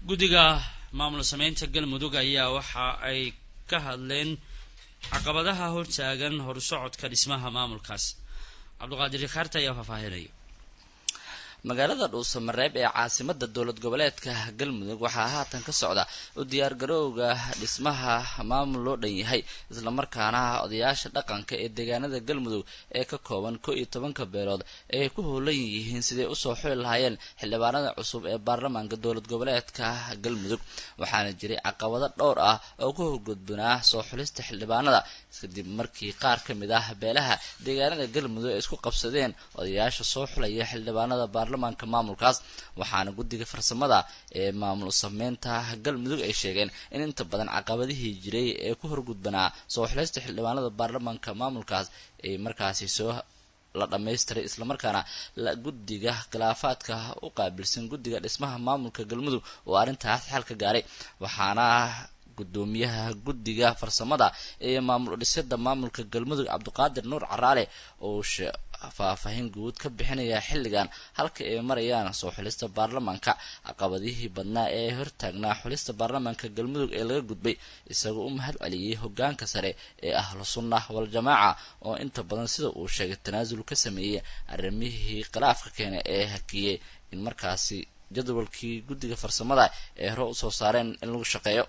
guddiga maamul sameynta galmudug ayaa waxa ay ka hadleen caqabadaha hortaagan horsocodka dhismaha maamulkaas cabdiqaadir rikaarta ayaa faahfaahinaya magaalada dhuusamareeb ee caasimada dowlad goboleedka galmudug waxaa haatan ka socda u diyaargarowga dhismaha maamul loo dhan yahay islamarkaana odayaasha dhaqanka ee deegaanada galmudug ee ka kooban ko iyo tobanka beelood ay ku howlan yihiin siday usoo xuli lahaayeen xildhibaanada cusub ee baarlamaanka dowlad goboleedka galmudug waxaana jiray caqabado dhowr ah oo ku horgudbanaa soo xulista xildhibaanada kadib markii qaar ka mid ah beelaha deegaanada galmudug ay isku qabsadeen odayaasha soo xulaya xildhibaanada baarlamaanka maamulkaas waxaana guddiga farsamada ee maamul sameynta galmudug ay sheegeen in inta badan caqabadihii jiray ee ku horgudbanaa soo xulista xildhibaanada baarlamaanka maamulkaas ay markaasi soo la dhammaystiray islamarkaana guddiga khilaafaadka u qaabilsan guddiga dhismaha maamulka galmudug oo arrintaas xal ka gaaray waxaana gudoomiyaha guddiga farsamada ee maamul dhisida maamulka galmudug cabdiqaadir nuur caraale oo faahfaahin guud ka bixinaya xilligan halka ay marayaan soo xulista baarlamaanka caqabadihii badnaa ee hortaagnaa xulista baarlamaanka galmudug ee laga gudbay isagoo u mahad celiyey hogaanka sare ee ahlu sunnah wal-jamaaca oo inta badan sida uu sheegay tanaasul ka sameeyey arrimihii khilaafka keena ee hakiyey in markaasi jadwalkii guddiga farsamada ee hore usoo saareen in lagu shaqeeyo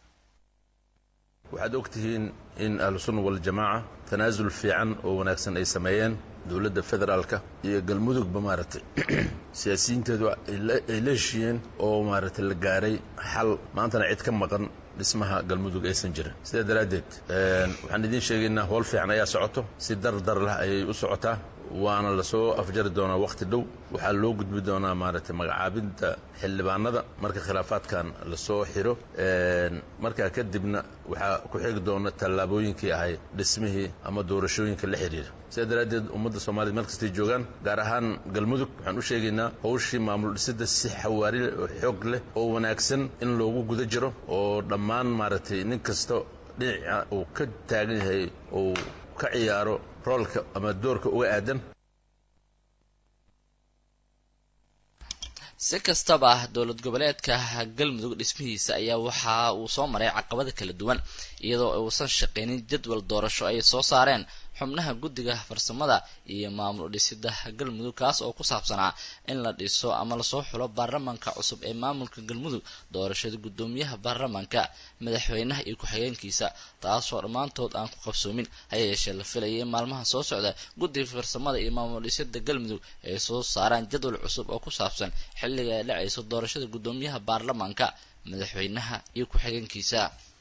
waxaad og tihiin in ahlusunna waljamaaca tanaasul fiican oo wanaagsan ay sameeyeen dowladda federaalka iyo galmudugba maaragtay siyaasiyiinteedu ay la heshiiyeen oo maaragtay la gaaray xal maantana cid ka maqan dhismaha galmudug aysan jirin sidaa daraaddeed waxaan idiin sheegaynaa howl fiican ayaa socoto si dardar lah ayay u socotaa waana lasoo afjari doonaa wakhti dhow waxaa loo gudbi doonaa maaragtay magacaabinta xildhibaanada marka khilaafaadkan lasoo xiro markaa kadibna waxaa ku xigi doona tallaabooyinkii ahay dhismihii ama doorashooyinka la xidhiira sidaa daraaddeed ummadda soomaaliyed meel kastay joogaan gaar ahaan galmudug waxaan u sheegaynaa howshii maamul dhisidda si xawaari leh oo xoog leh oo wanaagsan in loogu guda jiro oo dhammaan maaragtay nin kasta dhinaca uu ka taagan yahay uu ka ciyaaro roolka ama doorka uga aadan si kastaba dowlad goboleedka galmudug dhismihiisa ayaa waxa uu soo maray caqabada kala duwan iyadoo uusan shaqaynin jadwal doorasho ay soo saareen xubnaha guddiga farsamada iyo maamul dhisida galmudug kaas oo ku saabsanaa in la dhiso ama lasoo xulo baarlamaanka cusub ee maamulka galmudug doorashada guddoomiyaha baarlamaanka madaxweynaha iyo ku-xigeenkiisa taasoo dhammaantood aan ku qabsoomin haya yeeshee la filayay in maalmaha soo socda guddiga farsamada iyo maamul dhisida galmudug ay soo saaraan jadwal cusub oo ku saabsan xilliga ay dhacayso doorashada guddoomiyaha baarlamaanka madaxweynaha iyo ku-xigeenkiisa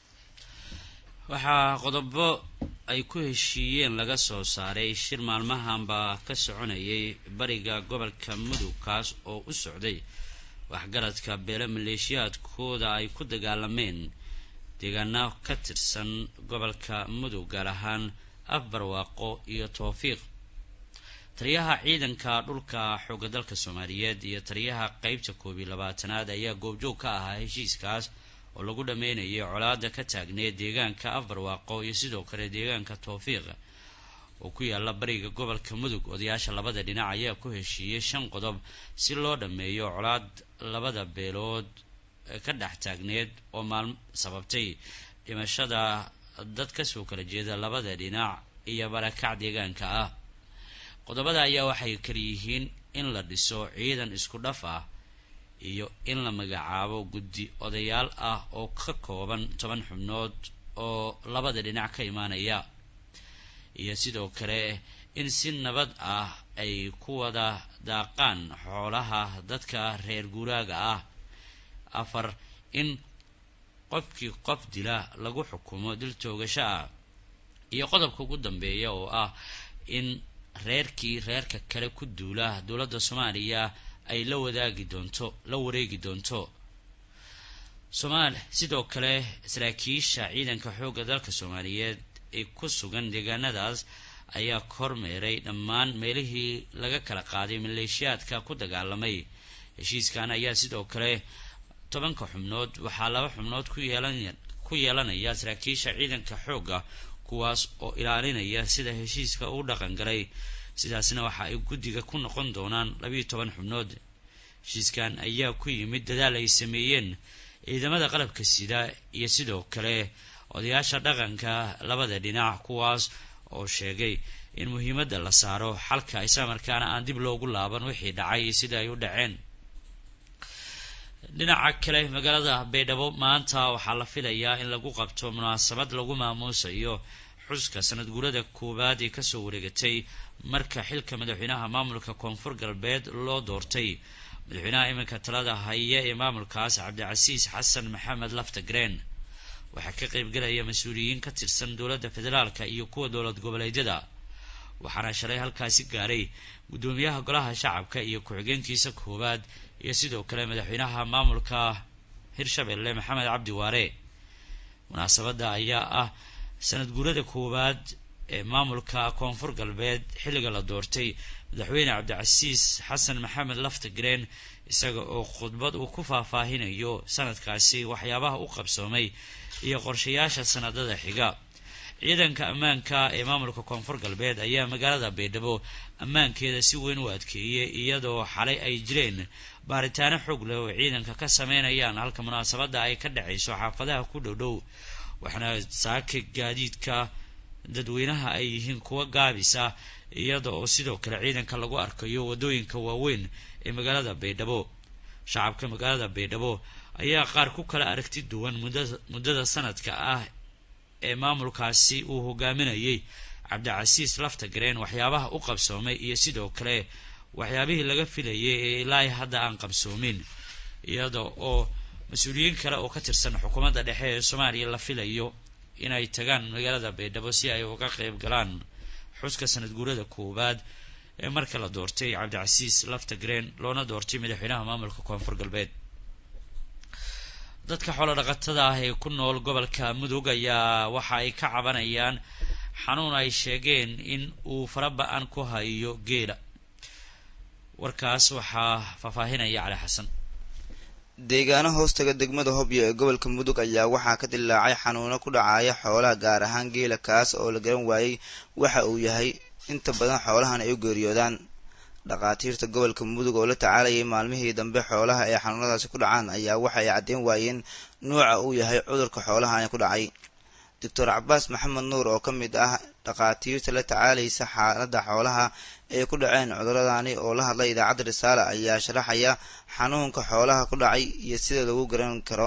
waxaa qodobo ay ku heshiiyeen laga soo saaray shir maalmahanba ka soconayay bariga gobolka mudug kaas oo u socday waxgaradka beelo maleeshiyaadkooda ay ku dagaalameen deegaano ka tirsan gobolka mudug gaar ahaan afbarwaaqo iyo towfiiq taliyaha ciidanka dhulka xooga dalka soomaaliyeed iyo taliyaha qeybta koob iyo labaatanaad ayaa goobjoog ka ahaa heshiiskaas oo lagu dhammeynayay colaada ka taagneed deegaanka afbarwaaqo iyo sidoo kale deegaanka towfiiq oo ku yaala bariga gobolka mudug odayaasha labada dhinac ayaa ku heshiiyey shan qodob si loo dhammeeyo colaad labada beelood ka dhex taagneed oo maal sababtay dhimashada dad kasoo kala jeeda labada dhinac iyo barakac deegaanka ah qodobada ayaa waxay kalayihiin in la dhiso ciidan isku dhaf ah iyo in la magacaabo guddi odayaal ah oo ka kooban toban xubnood oo labada dhinac ka imaanaya iyo sidoo kale in si nabad ah ay ku wada daaqaan xoolaha dadka reer guuraaga ah afar in qofkii qof dila lagu xukumo dil toogasho ah iyo qodobka ugu dambeeya oo ah in reerkii reerka kale ku duula dowladda soomaaliya ay la wadaagi doonto la wareegi doonto somaal sidoo kale saraakiisha ciidanka xoogga dalka soomaaliyeed ee ku sugan deegaanadaas ayaa kormeeray dhammaan meelihii laga kala qaaday maleeshiyaadka ku dagaalamay heshiiskan ayaa sidoo kale tobanka xubnood waxaa laba xubnood ku yeelan ku yeelanaya saraakiisha ciidanka xoogga kuwaas oo ilaalinaya sida heshiiska uu dhaqan galay sidaasna waxa ay guddiga ku noqon doonaan labiiyo toban xubnood heshiiskan ayaa ku yimid dadaal ay sameeyeen ciidamada qalabka sida iyo sidoo kale odayaasha dhaqanka labada dhinac kuwaas oo sheegay in muhiimadda la saaro xalka islamarkaana aan dib loogu laaban wixii dhacay iyo sida ay u dhaceen dhinaca kale magaalada baydhabo maanta waxaa la filayaa in lagu qabto munaasabad lagu maamuusayo xuska sanad guurada koowaad ee kasoo wareegatay marka xilka madaxweynaha maamulka koonfur galbeed loo doortay madaxweynaha iminka talada haya ee maamulkaas cabdicasiis xasan maxamed laftagreen waxaa ka qaybgalaya mas-uuliyiin ka tirsan dowladda federaalka iyo kuwa dowlad goboleedyada waxaana shalay halkaasi gaaray guddoomiyaha golaha shacabka iyo ku-xigeenkiisa koowaad iyo sidoo kale madaxweynaha maamulka hirshabelle maxamed cabdi waare munaasabadda ayaa ah sanad guurada koowaad ee maamulka koonfur galbeed xilliga la doortay madaxweyne cabdicasiis xasan maxamed laftagreen isaga oo khudbad uu ku faahfaahinayo sanadkaasi waxyaabaha u qabsoomay iyo qorshayaasha sanadada xiga ciidanka ammaanka ee maamulka koonfur galbeed ayaa magaalada baydhabo ammaankeeda si weyn u adkeeyey iyadoo xalay ay jireen baaritaano xoog leh oo ciidanka ka sameynayaan halka munaasabadda ay ka dhacayso xaafadaha ku dhow dhow waxaana saaka gaadiidka dadweynaha ay yihiin kuwa gaabisa iyada oo sidoo kale ciidanka lagu arkayo waddooyinka waaweyn ee magaalada baydhabo shacabka magaalada baydhabo ayaa qaar ku kala aragti duwan muddada sanadka ah ee maamulkaasi uu hogaaminayay cabdicasiis laftagreen waxyaabaha u qabsoomay iyo sidoo kale waxyaabihii laga filayay ee ilaa hadda aan qabsoomin iyada oo mas-uuliyiin kale oo ka tirsan xukuumadda dhexe ee soomaaliya la filayo inay tagaan magaalada baydhabo si ay uga qayb galaan xuska sanad guurada koowaad ee marka la doortay cabdicasiis laftagreen loona doortay madaxweynaha maamulka koonfur galbeed dadka xoolo dhaqatada ah ee ku nool gobolka mudug ayaa waxa ay ka cabanayaan xanuun ay sheegeen in uu faraba-an ku hayo geela warkaas waxaa faahfaahinaya cali xasan deegaano hoostaga degmada hobyo ee gobolka mudug ayaa waxaa ka dilaacay xanuuno ku dhacaya xoolaha gaar ahaan geela kaas oo la garan waayey waxa uu yahay inta badan xoolahan ay u geeriyoodaan dhakhaatiirta gobolka mudug oo la tacaalayay maalmihii dambe xoolaha ee xanuunadaasi ku dhacaan ayaa waxa ay caddeyn waayeen nuuca uu yahay cudurka xoolahani ku dhacay doctor cabaas maxamed nuur oo ka mid ah dhakhaatiirta la tacaalaysa xaaladda xoolaha ee ku dhaceen cuduradani oo la hadlay idaacadda risaale ayaa sharaxaya xanuunka xoolaha ku dhacay iyo sida lagu garan karo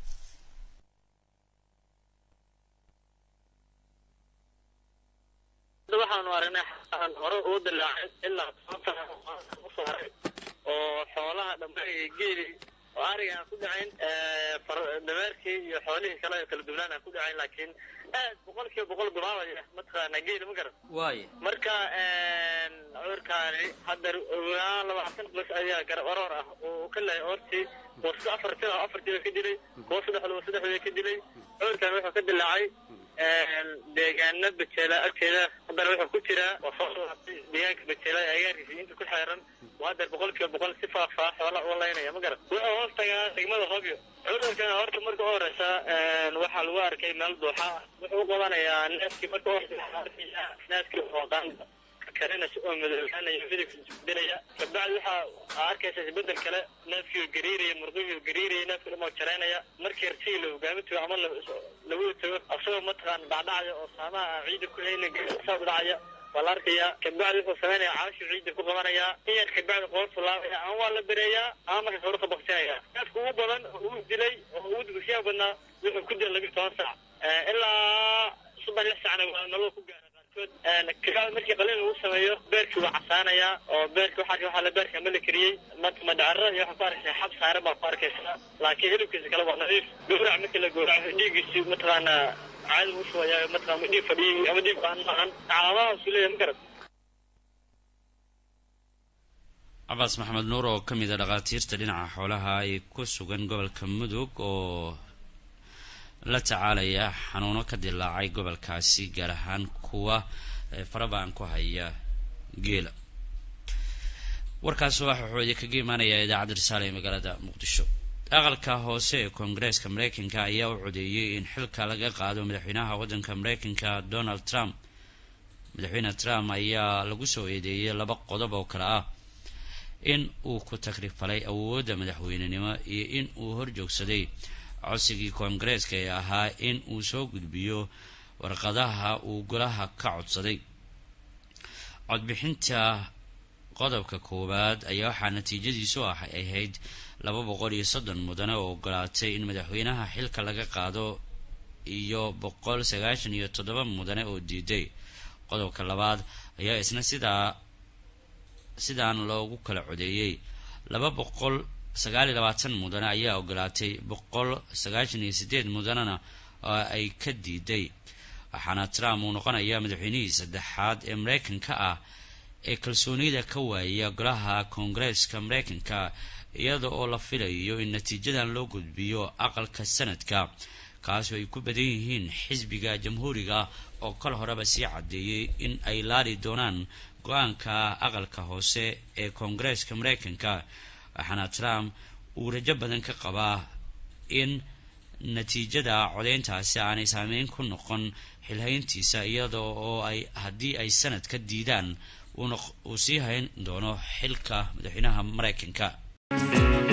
waxaanu aragnay xaaan hore uu dilaacay ilaa usaaray oo xoolaha dhambe geeli oo ariga aan ku dhacayn dameerkii iyo xoolihii kale kala duwanaan aan ku dhacayn laakiin aad boqol kiiba boqol bilaabaya mataqaana geeli ma garan waay marka cudurkaani hadda labaatan bas ayaa garab aroor ah oo ka lahay oortii kuwa afar tir afartiiba ka dilay kuwa saddexdaba saddexdaba ka dilay cudurkan wuxuu ka dilaacay deegaana bajeela agteeda haddana wuxuu ku jiraa waa soo laabtay deegaanka bajeela agaarkiisa inta ku xeeran waa hadda boqol kiiba boqol si faahfaah xoola uga laynaya ma garan wuxuu hoos tagaa degmada hobyo cudurkan horta marka u horeysa waxaa lagu arkay meel duuxa wuxuu u qabanayaa neefkii marka u horeysa neefkii hooqaan karinaysa oo madoobaanaya midabka isbedelaya kabacdi waxaa arkaysa isbedel kale neefkii gariiraya murqihii gariiraya neefkii dhamoo jaraynaya markii rtigii la hogaamitago ama lagu tago asagoo mataqaana dhacdhacaya oo saamaha aan ciida ku haynin saa dhacaya waa la arkayaa kabacdi wuxuu samaynaya caashuu ciida ku qabanayaa in yar kabacdi qoortu laabaya ama waa la bereeyaa ama markaas horuka baksinaya neefka ugu badan oo uu dilay oo ugu dugsiyaha badnaa wuxuu ku dilay labiyo toban saac ilaa saddex lix saacna waa nolol ku gaara kabacdi markii qalin lagu sameeyo beerkii waa casaanayaa oo beerki waxaa waxaa la beerka ma la kariyey madhacaro iyo waxaa ku arkaysaa xab saaran baa ku arkaysaa laakiin hilibkiisa kale waa nadiif gowrac markii la gowraco dhiiggiisi mataqaanaa caadi u shubaya mataqana dhiig fadhiyey ama dhiig baan maahan calaamadahaasuu leeyahay ma garan cabaas maxamed nuur oo ka mid a dhakhaatiirta dhinaca xoolaha ay ku sugan gobolka mudug oo la tacaalaya xanuuno ka dilaacay gobolkaasi gaar ahaan kuwa farabaan ku haya geela warkaas waxa wuxuu idinkaga imaanayaa idaacadda risaale ee magaalada muqdisho aqalka hoose ee koongareeska mareykanka ayaa u codeeyey in xilka laga qaado madaxweynaha waddanka mareykanka donald trump madaxweyne trump ayaa lagu soo eedeeyey laba qodob oo kale ah in uu ku takrifalay awoodda madaxweynenimo iyo in uu horjoogsaday codsigii koongareeska ee ahaa in uu soo gudbiyo warqadaha uu golaha ka codsaday codbixinta qodobka koowaad ayaa waxaa natiijadiisu ah ahayd laba boqol iyo soddon mudane oo ogolaatay in madaxweynaha xilka laga qaado iyo boqol sagaashan iyo toddoba mudane oo diiday qodobka labaad ayaa isna sidaa sidaan loogu kala codeeyey laba boqol sagaal iyo labaatan mudane ayaa ogolaatay boqol sagaashan iyo sideed mudanena oo ay ka diiday waxaana trump uu noqonayaa madaxweynihii saddexaad ee mareykanka ah ee kalsoonida ka waaya golaha koongareeska mareykanka iyada oo la filayo in natiijadan loo gudbiyo aqalka sanadka kaasoo ay ku badan yihiin xisbiga jamhuuriga oo kal horeba sii caddeeyey in ay laali doonaan go-aanka aqalka hoose ee koongareeska mareykanka waxaana trump uu rajo badan ka qabaa in natiijada codeyntaasi aanay saameyn ku noqon xilhayntiisa iyada oo ay haddii ay sanadka diidaan uu sii hayn doono xilka madaxweynaha mareykanka